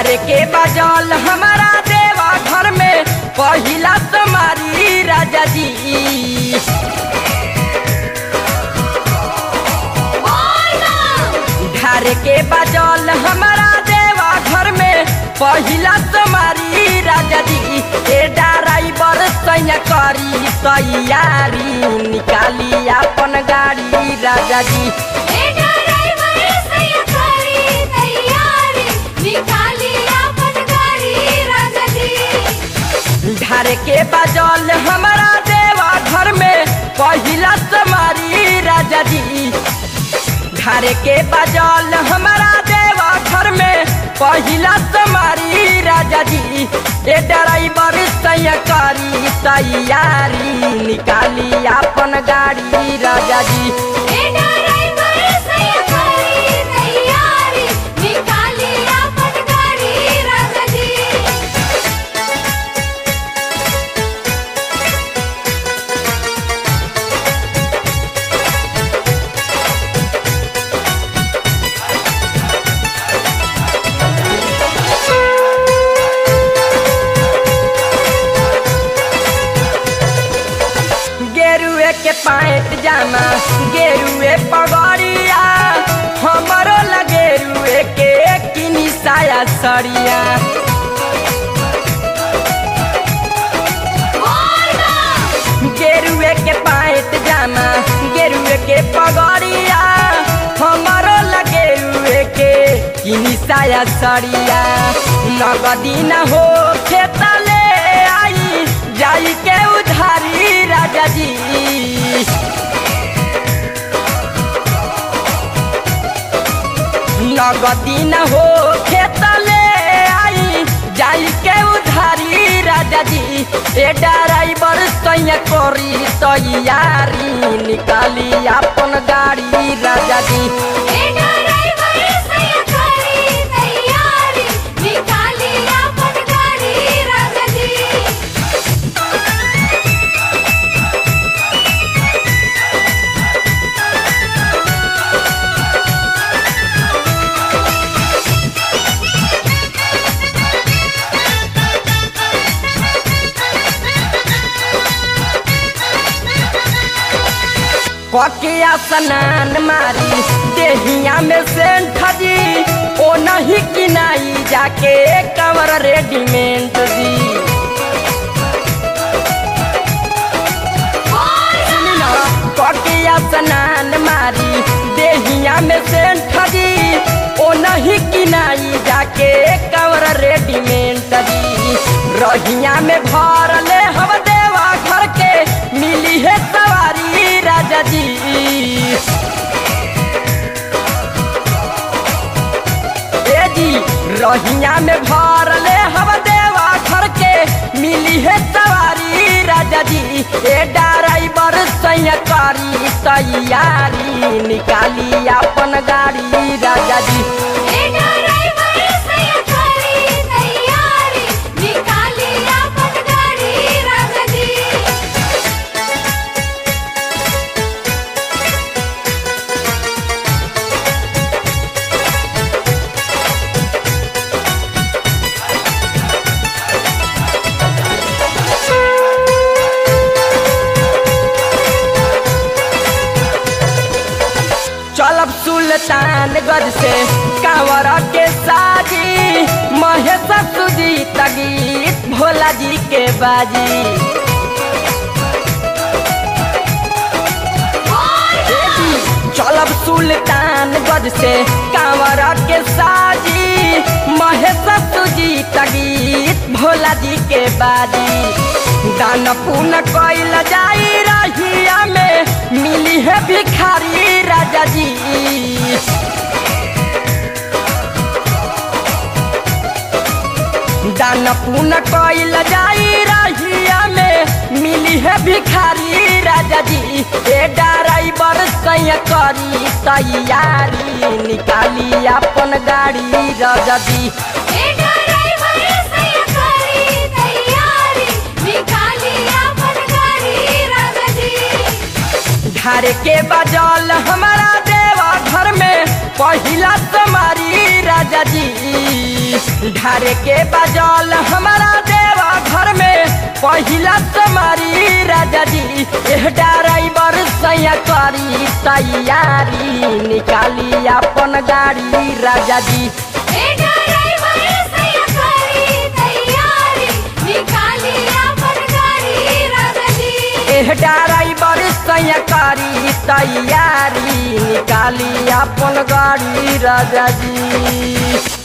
ढारे के बजल हमारा देवा घर में पहिला तुम्हारी राजा जी ढारे के बजल हमारा देवा घर में पहिला तुम्हारी राजा जी ए ड्राइवर सैया करी तैयारी निकाली अपन गाड़ी राजा जी ए ड्राइवर सैया करी तैयारी निकाली अपन गाड़ी राजा जी ढारे के बजल हमारा देवा घर में पहिला तुम्हारी राजा जी ढारे के बजल हमारा देवा घर में पहिला तुम्हारी राजा जी ए ड्राइवर सैया करी तैयारी निकाली अपन गाड़ी राजा जी ए ड्राइवर सैया करी तैयारी निकाली अपन गाड़ी राजा जी गेरुए के पैंट जामा गेरुए पगड़िया हमरो लगेरुए के किनी साया सड़िया गेरुए के पैंट जामा गेरुए के पगड़िया हमरो लगेरुए के किनी साया सड़िया नगदी न हो खेता ले आई जाई के उधारी राजा जी नगदी न हो खेत ले आई जाई के उधारी राजा जी ए ड्राइवर सैया करी तैयारी निकाली अपन गाड़ी राजा जी ए ड्राइवर सैया करी तैयारी निकाली अपन गाड़ी राजा जी ककिया स्नान मारी देहिया में सेंठ जी ओ नहीं किनाई जाके कवर रेडीमेड दी सुनी ना, ककिया स्नान मारी देहिया में सेंठ जी ओ नहीं किनाई जाके कवर रेडीमेड दी रहिया में भर ले हम देवा घर के मिली है सवारी राजा जी ए जी रहिया में भर ले हम देवा घर के मिली है सवारी राजा जी ए ड्राइवर सैया करी तैयारी निकाली अपन गाड़ी राजा जी ए ड्राइवर सैया करी तैयारी निकाली अपन गाड़ी राजा जी चलब सुल्तानगंज से कांवर के साजी महेश सुजीत गीत भोला जी के बाजी चलब सुल्तानगंज से कांवर के साजी महेश सुजीत गीत भोला जी के बाजी दान पुन कैल जाई रहिया में मिली है भिखारी राजा जी दान पुन कैल जाई रहिया में मिली है भिखारी राजा जी ए ड्राइवर सैया करी तैयारी निकाली अपन गाड़ी राजा जी ए ड्राइवर सैया करी तैयारी निकाली अपन गाड़ी राजा जी ढारे के बजल हमारा देवा घर में पही पहिला तुम्हारी राजा जी ढारे के बजल हमारा देवा घर में पहिला तुम्हारी राजा जी एह ड्राइवर सैया करी तैयारी निकाली अपन गाड़ी राजा जी ए ड्राइवर सैया करी तैयारी निकाली अपन गाड़ी राजा जी एह ड्राइवर सैया करी तैयारी निकाली अपन गाड़ी राजा जी